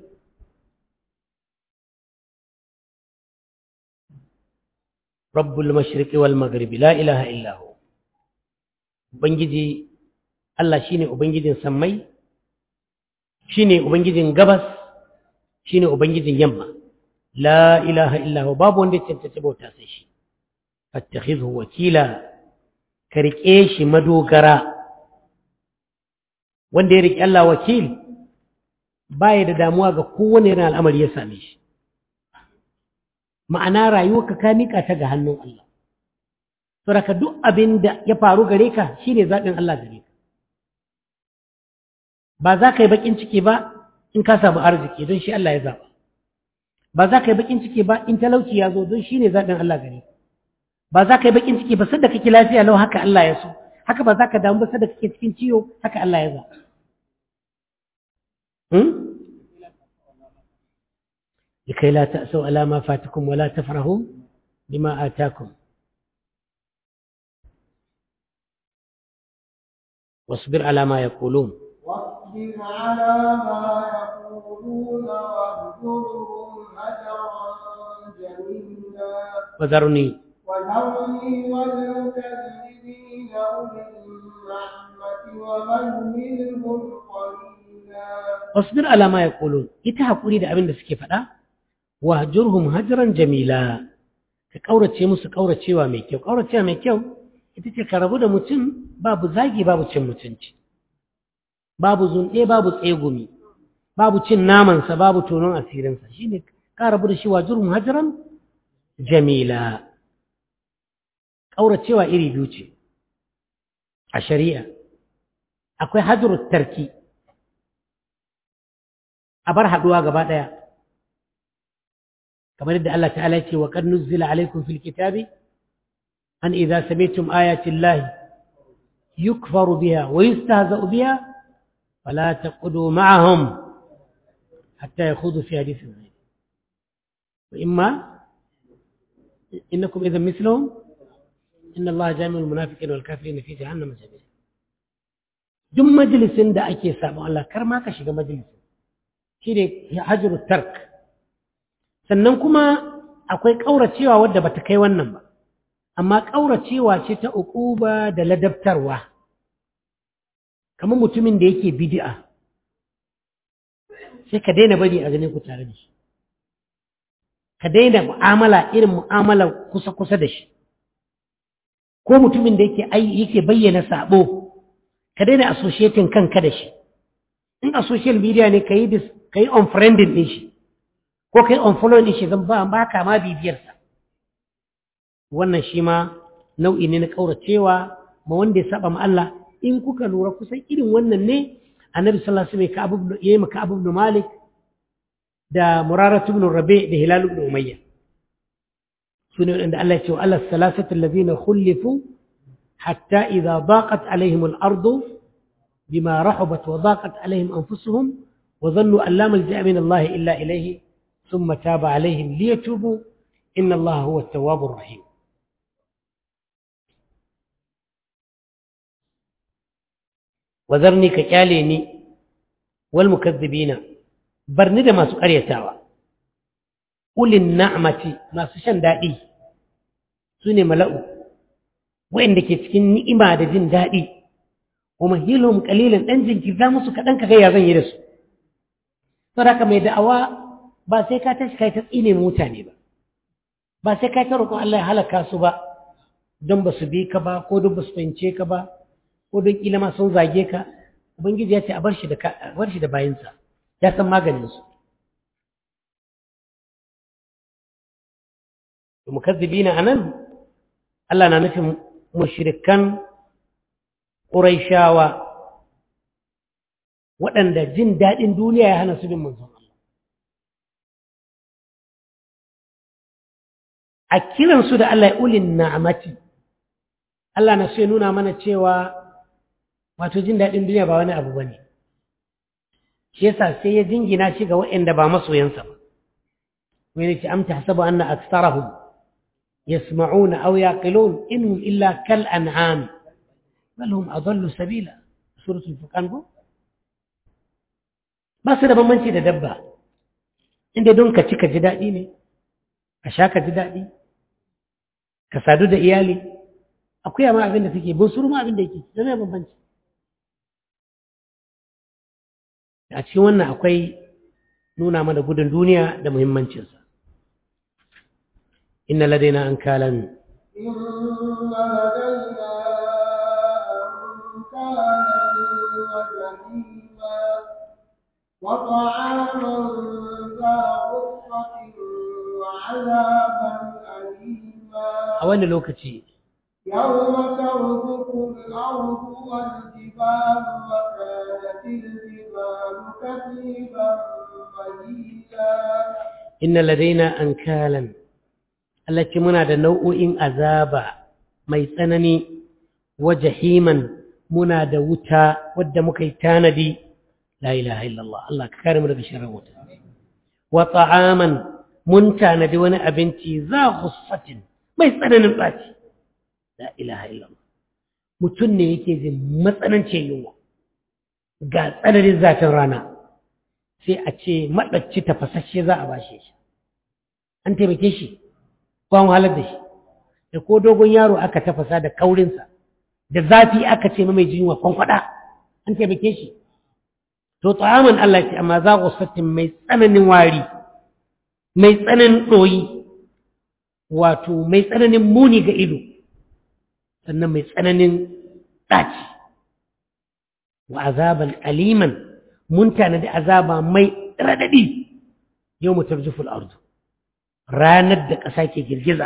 rabbul mashriqi wal maghribi la ilaha illa hu ubangiji Allah shine ubangijin sammai shine ubangijin gabas shine ubangijin yamma la ilaha illa hu babu wanda ya cancanci bauta sai shi fattakhidhu wakila ka riƙe shi madogara wanda ya riƙe Allah wakil baya da damuwa ga kowane yana al'amari ya same shi ma'ana rayuwarka ka miƙa ta ga hannun Allah saboda duk abin da ya faru gare ka shine zaɓin Allah gare ka ba za ka yi baƙin ciki ba in ka samu arziki don shi Allah ya zaɓa ba za ka yi baƙin ciki ba in talauci ya zo don shi ne zaɓin Allah gare ka ba za ka yi bakin ciki ba sadda kake lafiya lau haka Allah ya so haka ba za ka damu ba sadda kake cikin ciwo haka Allah ya za لكي لا تأسوا على ما فاتكم ولا تفرحوا بما آتاكم واصبر على ما يقولون واصبر على ما يقولون واهجرهم هجرا جميلا وذرني وذرني والمكذبين أولي النعمة ومهلهم قليلا واصبر على ما يقولون ita hakuri da abin da suke faɗa wahjurhum hajran jamila ka kaurace musu kauracewa mai kyau kauracewa mai kyau ita ce ka rabu da mutum babu zagi babu cin mutunci babu zunɗe babu tsegumi babu cin namansa babu tonon asirinsa shine ka rabu da shi wahjurhum hajran jamila ƙauracewa iri biyu ce a shari'a akwai hajjurut tarki a bar haɗuwa gaba ɗaya kamar yadda Allah ta'ala ce wa qad nuzzila alaykum fil kitabi an idza sami'tum ayati llahi yukfaru biha wa yustahza'u biha fala taqudu ma'ahum hatta yakhudu fi hadithin ghayr wa imma innakum idhan mithlahum inna Allah jami'ul munafiqin wal kafirin fi jahannam jami'a duk majalisin da ake sabon Allah kar ma ka shiga majalisin shine hajru tark sannan kuma akwai kauracewa wadda bata kai wannan ba amma kauracewa ce ta uquba da ladabtarwa kamar mutumin da yake bid'a sai ka daina bari a gane ku tare da shi ka daina mu'amala irin mu'amala kusa-kusa da shi ko mutumin da yake yake bayyana sabo ka daina associating kanka da shi in a social media ne ka yi ka yi unfriending din shi ko ka yi unfollowing din shi zan ba ba ka ma bibiyarsa wannan shi ma nau'i ne na kauracewa ma wanda ya saba ma Allah in kuka lura kusan irin wannan ne annabi sallallahu alaihi wasallam ya yi maka abu ibn malik da muraratu ibn rabi da hilal ibn umayya سنة عند الله يقول على الثلاثة الذين خلفوا حتى إذا ضاقت عليهم الأرض بما رحبت وضاقت عليهم أنفسهم وظنوا أن لا ملجأ من الله إلا إليه ثم تاب عليهم ليتوبوا إن الله هو التواب الرحيم وذرني ككاليني والمكذبين برند ما سكر تاوى ulin na'amati masu shan daɗi su ne mala'u wa'inda ke cikin ni'ima da jin daɗi kuma hilum ƙalilin ɗan jinkirta musu kaɗan ka gaya zan yi da su saraka mai da'awa ba sai ka tashi kai ta tsine mutane ba ba sai ka ta roƙon Allah ya halaka su ba don ba su bi ka ba ko don ba su fahimce ka ba ko don ƙila ma sun zage ka ubangiji ya ce a bar shi da bayansa ya san maganin su mukazzibina anan Allah na nufin mushrikan ƙuraishawa waɗanda jin daɗin duniya ya hana su bin manzon Allah a kiransu da Allah ya ulin na'amati Allah na so ya nuna mana cewa wato jin daɗin duniya ba wani abu ba ne shi yasa sai ya jingina shi ga waɗanda ba masoyansa ba wani ce amta hasabu anna aksarahum yasma'una aw yaqilun innahum illa kal an'am bal hum adallu sabila suratul furqan ko ba su da bambanci da dabba inda don ka ci ka ji daɗi ne ka sha ka ji daɗi ka sadu da iyali akwai ma abin da take bunsuru ma abin da yake da mai bambanci a cikin wannan akwai nuna mana gudun duniya da muhimmancinsa inna ladaina an kalan إن لدينا أنكالا وجحيما وطعاما ذا غصة وعذابا أليما a wani lokaci يوم ترجف الأرض والجبال وكانت الجبال كثيبا مهيلا inna ladaina an kalan Allah ce muna da nau'o'in azaba mai tsanani wa jahiman muna da wuta wadda muka yi tanadi la ilaha illallah Allah ka kare mu daga sharrin wuta wa ta'aman mun tanadi wani abinci za ghussatin mai tsananin tsaci la ilaha illallah mutum ne yake jin matsanancin yunwa ga tsananin zafin rana sai a ce maɗacci tafasasshe za a bashe shi an taimake shi ko an halar da shi da ko dogon yaro aka tafasa da kaurinsa da zafi aka ce mai jinwa kwankwada an taimake shi to ta'aman Allah ce amma za ku sattin mai tsananin wari mai tsananin ɗoyi wato mai tsananin muni ga ido sannan mai tsananin ɗaci wa azaban aliman mun tanadi azaba mai raɗaɗi yau mu tarjuful ardu ranar da ƙasa ke girgiza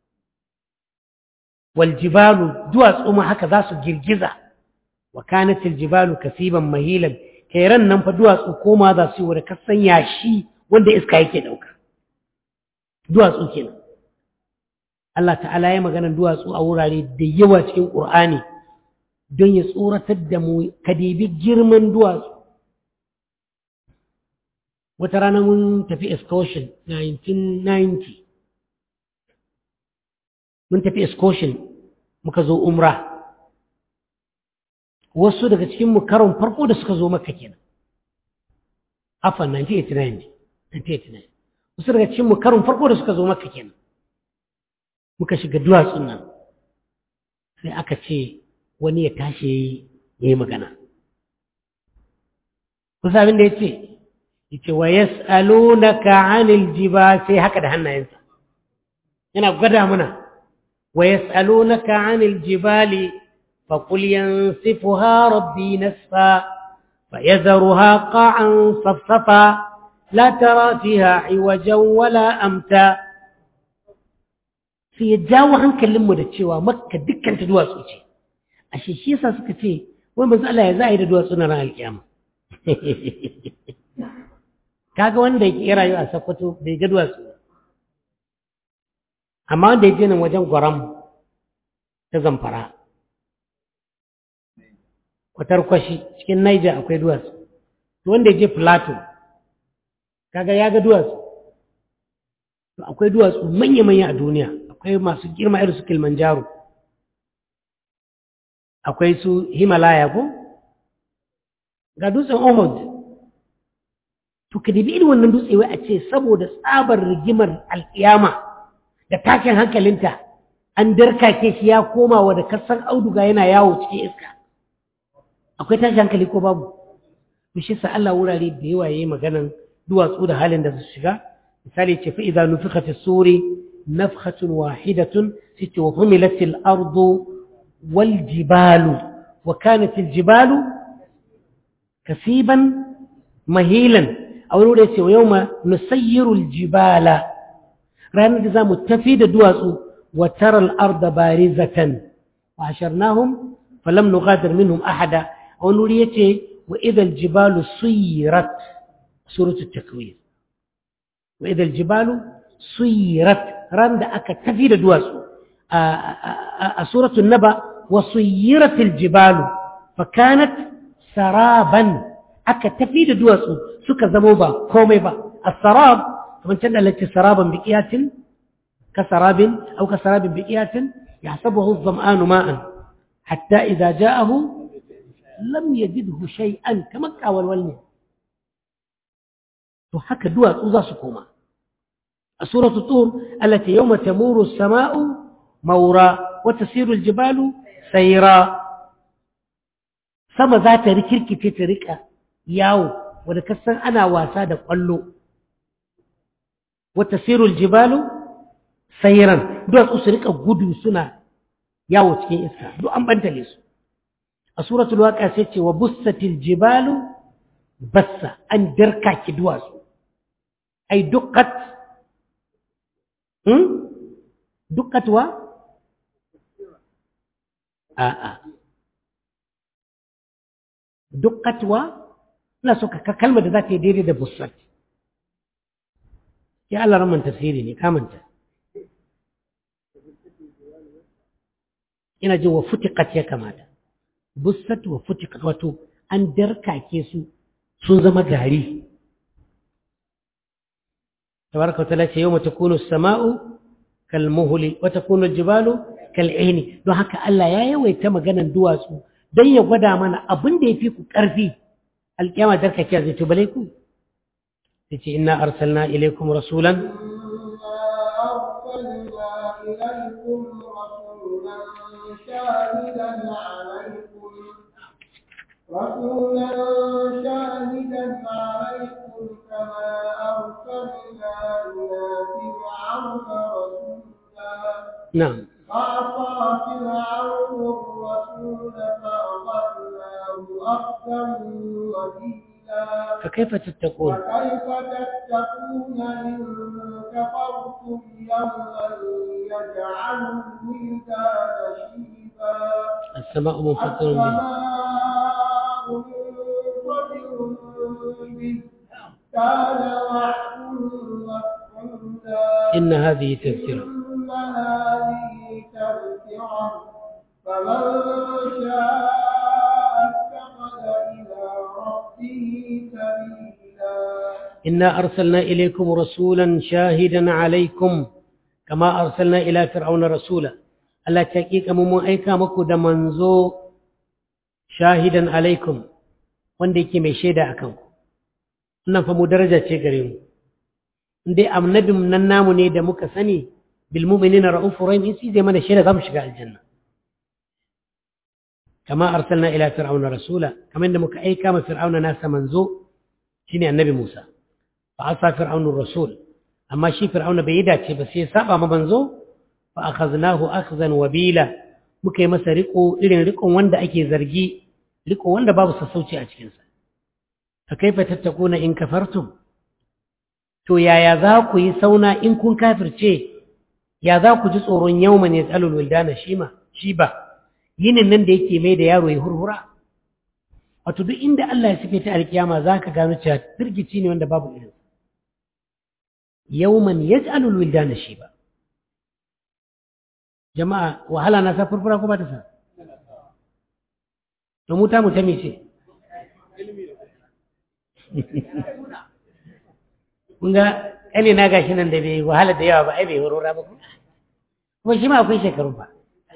wal jibalu duwatsu ma haka za su girgiza wa kanatil jibalu kasiban mahilan kai ran nan fa duwatsu koma za su yi wa kasan yashi wanda iska yake ɗauka duwatsu kenan Allah ta'ala ya maganar duwatsu a wurare da yawa cikin ƙur'ani don ya tsoratar da mu ka dibi girman duwatsu wata rana mun tafi excursion 1990 mun tafi excursion muka zo umra wasu daga cikin mu karon farko da suka zo maka kenan afan 1989 1989 wasu daga cikin mu karon farko da suka zo maka kenan muka shiga duwatsun nan sai aka ce wani ya tashi ya yi magana kusa abin da ya ce yace wa yas'alunaka 'anil jibal sai haka da hannayensa yana gwada mana wa yas'alunaka 'anil jibali faqul yansifuha rabbi nasfa fayadharuha qa'an safsafa la tara fiha 'iwajan wala amta sai ya jawo hankalinmu da cewa makka dukkan ta duwatsu ce ashe shi yasa suka ce wai manzo Allah ya za a yi da duwatsu na ran alkiyama kaga wanda ya rayu a Sokoto bai ga duwatsu amma wanda ya je nan wajen gwaram ta zamfara kwatar kwashi cikin Niger akwai duwatsu to wanda ya je Plateau kaga ya ga duwatsu to akwai duwatsu manya-manya a duniya akwai masu girma irin su Kilimanjaro akwai su Himalaya ko ga dutsen Ohud to ka dibi irin wannan dutse wai a ce saboda tsabar rigimar alkiyama da takin hankalinta an darkake shi ya koma wa da kasan auduga yana yawo cikin iska akwai tashi hankali ko babu to shi sa Allah wurare da yawa yayi maganan duwatsu da halin da su shiga misali ce fa idza nufikha fi suri nafkhatun wahidatun sitti wa humilat al ardu wal jibalu wa kanat al jibalu kasiban mahilan a wani wurin ce wa yau ma nusayyirul jibala ranar da za mu tafi da duwatsu wa taral arda barizatan wa asharnahum falam nughadir minhum ahada wani wuri yace wa idal jibalu suyirat suratu takwir wa idal jibalu suyirat ran da aka tafi da duwatsu a suratu naba wa suyiratil jibalu fa kanat saraban aka tafi da duwatsu suka zamo ba komai ba as-sarab kamar can da lati saraban biqiyatin ka sarabin aw ka sarabin biqiyatin yahsabuhu adh-dhama'anu ma'an hatta idza ja'ahu lam yajidhu shay'an kamar kawalwal ne to haka duwatsu za su koma a suratu tur allati yawma tamuru as-sama'u mawra wa tasiru al-jibalu sayra sama za ta rikirkice ta rika yawo wanda kasan ana wasa da kwallo wa tasiru al-jibalu sayran duwatsu su rika gudu suna yawo cikin iska duk an bantale su a suratul waqi'a sai ce wa bussatil jibalu bassa an darka ki duwatsu ai dukkat hmm dukkat wa a a dukkat wa ina so ka kalmar da za ta yi daidai da bussat ya Allah raman tafsiri ne kamanta ina jin wa futiqat ya kamata bussat wa futiqat wato an darkake su sun zama gari tabaraka wa ta'ala ce yawma takunu as-sama'u kal muhli wa takunu al-jibalu kal ihni don haka Allah ya yawaita maganan duwatsu dan ya gwada mana abin da yafi ku karfi alkiyama darkake zai to bale ku yace inna arsalna ilaykum rasulan شاهدا عليكم رسولا شاهدا عليكم كما أرسلنا إلى فرعون رسولا نعم فعصى فرعون الرسول فأخذناه أخذا وبيلا فكيف تتقون وكيف تتقون إن كفرتم يوما يجعل الولدان شيبا السماء منفطر به السماء منفطر به كان وعده مفعولا إن هذه تذكرة إن هذه تذكرة فمن شاء اتخذ إلى ربه سبيلا إنا أرسلنا إليكم رسولا شاهدا عليكم كما أرسلنا إلى فرعون رسولا Allah ta ƙiƙa mun aika muku da manzo shahidan alaikum wanda yake mai shaida a kanku. Wannan fa mu daraja ce gare mu. Dai annabin nan namu ne da muka sani bil mu'minina ra'ufur rahim sai zai mana shaida za mu shiga aljanna. Kama arsalna ila fir'auna rasula kamar da muka aika ma fir'auna nasa manzo shine annabi Musa. Fa asa fir'aunur rasul amma shi fir'auna bai yi dace ba sai ya saba ma manzo فأخذناه أخذا وبيلا muka yi masa riko irin rikon wanda ake zargi riko wanda babu sassauci a cikinsa fa kaifa tattakuna in kafartum to yaya za ku yi sauna in kun kafirce ya za ku ji tsoron yawman yas'alul wildana shima shiba yinin nan da yake mai da yaro ya hurhura wato duk inda Allah ya sife ta alkiyama zaka gano cewa firgici ne wanda babu irin yawman yas'alul wildana shiba jama'a wahala na sa furfura ko ba ta sa to mu ta mu ta mece kun ga ƙane na gashi nan da bai wahala da yawa ba ai bai horora ba kuma shi ma akwai shekaru ba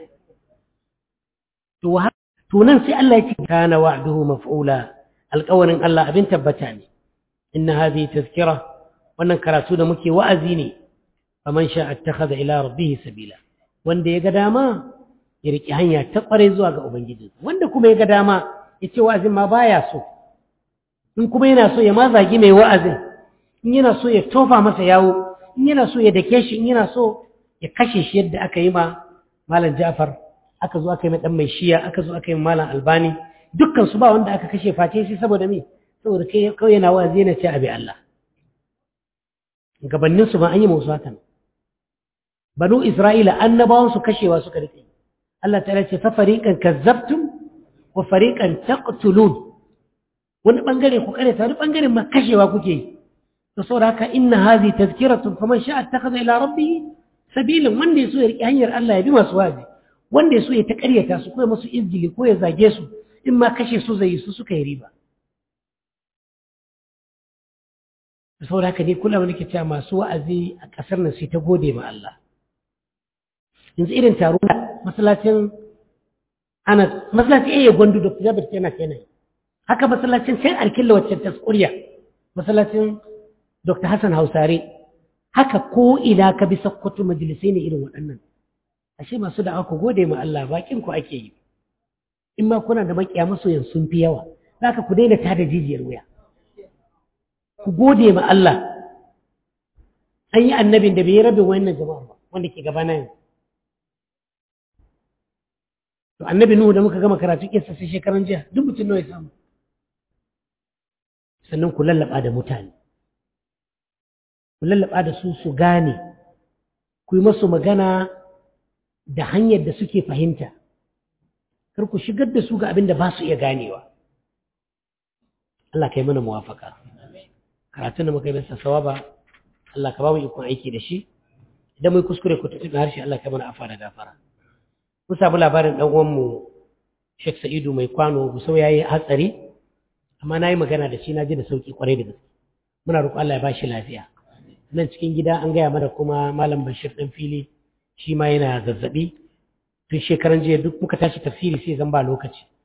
to to nan sai Allah ya ce kana wa'duhu maf'ula alƙawarin Allah abin tabbata ne inna hadhihi tazkira wannan karatu da muke wa'azi ne faman sha'a ittakhadha ila rabbih sabila wanda ya ga dama ya riƙe hanya ta ƙware zuwa ga Ubangiji wanda kuma ya ga dama ya ce wa'azin ma baya so in kuma yana so ya ma zagi mai wa'azin in yana so ya tofa masa yawo in yana so ya dake shi in yana so ya kashe shi yadda aka yi ma malam Ja'far aka zo aka yi dan mai shiya aka zo aka yi malam Albani dukkan su ba wanda aka kashe face shi saboda me saboda kai kawai yana wa'azi yana ce abi Allah gabanin su ma an yi musu hakan banu Isra'ila annabawan su kashewa suka rike Allah ta'ala ce fa fariqan kazzabtum wa fariqan taqtulun wani bangare ku kare ta wani bangare ma kashewa kuke yi to saboda haka inna hadhi tazkiratun faman sha'a ittakhadha ila rabbih sabilin wanda yaso ya riki hanyar Allah ya bi masu wazi wanda yaso ya ta ƙaryata su ko ya musu izgili ko ya zage su in ma kashe su zai su suka yi riba saboda haka dai kula wani ke cewa masu wa'azi a ƙasar nan sai ta gode ma Allah yanzu irin taro masallacin ana masallacin iya gwandu da jabir yana kenan haka masallacin can alkilla wacce ta tsuriya masallacin dr hassan hausare haka ko ina ka bi sakkwato majalisai ne irin waɗannan ashe masu da aka gode ma Allah bakin ku ake yi in ma kuna da makiya masoyan sun fi yawa zaka ku daina tada jijiyar wuya ku gode ma Allah an yi annabin da bai yi rabin wannan jama'a ba wanda ke gaba na yanzu to annabi nuhu da muka gama karatu kissa sai shekaran jiya duk mutum nawa ya samu sannan ku lallaba da mutane ku lallaba da su su gane ku yi masu magana da hanyar da suke fahimta kar ku shigar da su ga abin da ba su iya ganewa Allah kai mana muwafaka karatun da muka yi masa sawaba Allah ka ba mu ikon aiki da shi idan mai kuskure ku tafi harshe Allah kai mana afa da gafara mun samu labarin dan uwanmu Sheikh Sa'idu mai kwano Gusau yayi hatsari amma nayi magana da shi na ji da sauki kwarai da gaske muna roƙo Allah ya bashi lafiya nan cikin gida an gaya mana kuma malam Bashir dan fili shi ma yana zazzabi tun shekaran jiya duk muka tashi tafsiri sai zan ba lokaci